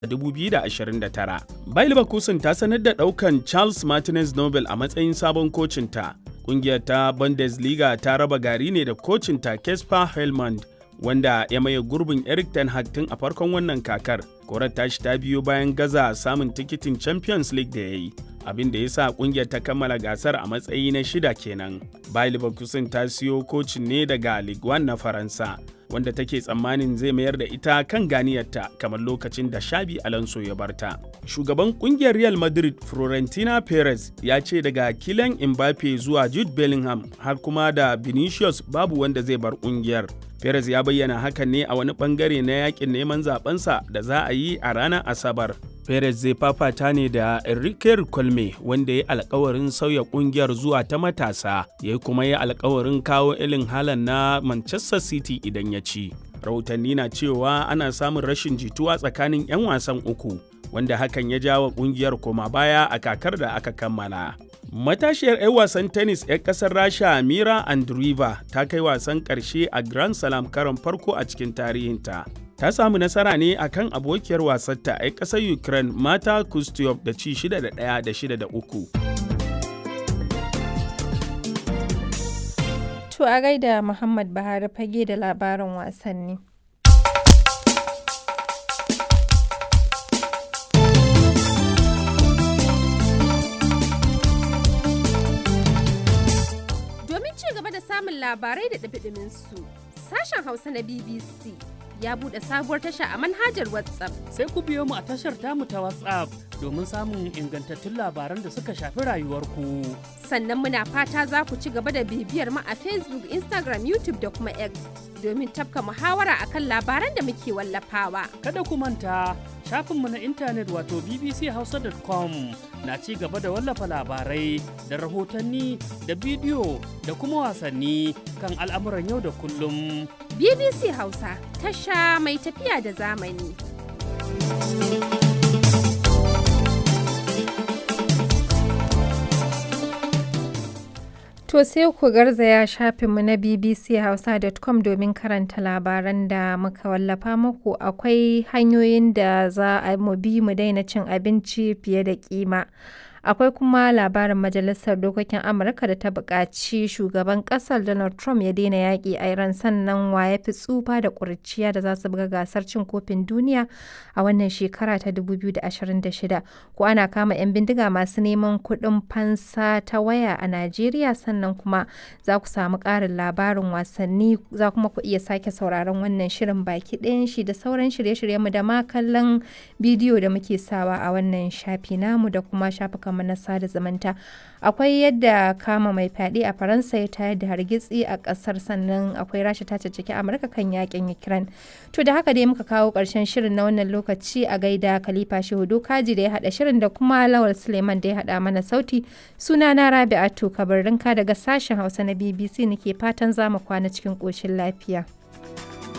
2029. Bayer Leverkusen ta sanar da ɗaukan Charles Martinez Nobel a matsayin sabon kocinta. Ƙungiyar ta Bundesliga ta raba gari ne da kocinta Kesper Helmand wanda ya maye gurbin Eric Ten Hag tun a farkon wannan kakar. Korar tashi ta biyo bayan gaza samun tikitin Champions League da ya yi. abin da ya sa kungiyar ta kammala gasar a matsayi na shida kenan. Bayer Leverkusen ta siyo kocin ne daga Ligue 1 na Faransa, wanda take tsammanin zai mayar da ita kan ganiyarta kamar lokacin da Shabi Alonso ya barta. Shugaban kungiyar Real Madrid Florentina Perez ya ce daga Kylian Mbappe zuwa Jude Bellingham har kuma da Vinicius babu wanda zai bar kungiyar. Perez ya bayyana hakan ne a wani bangare na yakin neman zabensa da za a yi a ranar Asabar. Perez zai fafata ne da Enrique Colme wanda ya alkawarin sauya kungiyar zuwa ta matasa, ya kuma yi alkawarin kawo ilin halan na Manchester City idan ya ci. Rahotanni na cewa ana samun rashin jituwa tsakanin 'yan wasan uku, wanda hakan ya jawo kungiyar koma baya a kakar da aka kammala. Matashiyar 'yan wasan tennis 'yan kasar Rasha Mira Andreeva ta kai wasan ƙarshe a Grand Slam karon farko a cikin tarihinta. Ta samu nasara ne a kan abokiyar wasarta 'yan ƙasar Ukraine Mata Kustyov da ci 6 da 1 da 6 da 3. To a gaida Muhammad Buhari fage da labarin wasanni. samun labarai da ɗabiɗimin su. Sashen Hausa na BBC ya buɗe sabuwar tasha a manhajar WhatsApp. Sai ku biyo mu a tashar tamu ta WhatsApp domin samun ingantattun labaran da suka shafi rayuwarku. Sannan muna fata za ku ci gaba da bibiyar mu a Facebook, Instagram, YouTube da kuma X domin tafka muhawara akan labaran da muke wallafawa. Kada ku manta shafinmu na intanet wato bbchausa.com na ci gaba da wallafa labarai da rahotanni da bidiyo da kuma wasanni kan al'amuran yau da kullum. BBC Hausa tasha mai tafiya da zamani. To sai ku garzaya shafinmu na bbchausa.com domin karanta labaran da muka wallafa muku akwai hanyoyin da za a mu bi mu daina cin abinci fiye da kima. Akwai kuma labarin Majalisar Dokokin Amurka da ta buƙaci shugaban ƙasar Donald Trump ya daina yaƙi a Iran sannan wa ya fi tsufa da ƙuriciya da za su buga gasar cin kofin duniya a wannan shekara ta 2026. Ko ana kama 'yan bindiga masu neman kuɗin fansa ta waya a Najeriya sannan kuma za ku samu ƙarin labarin wasanni za kuma ku iya sake sauraron wannan shirin baki ɗayan shi da sauran shirye-shiryenmu da ma kallon bidiyo da muke sawa a wannan shafi namu da kuma shafukan kamar na sada zumunta akwai yadda kama mai fyaɗe a faransa ya tayar da hargitsi a ƙasar sannan akwai rasha ta caccaki amurka kan yakin ukraine to da haka dai muka kawo ƙarshen shirin na wannan lokaci a gaida khalifa shehudu kaji da ya haɗa shirin da kuma lawal suleiman da ya haɗa mana sauti suna na rabi'atu kabarinka daga sashen hausa na bbc nake fatan za mu kwana cikin ƙoshin lafiya.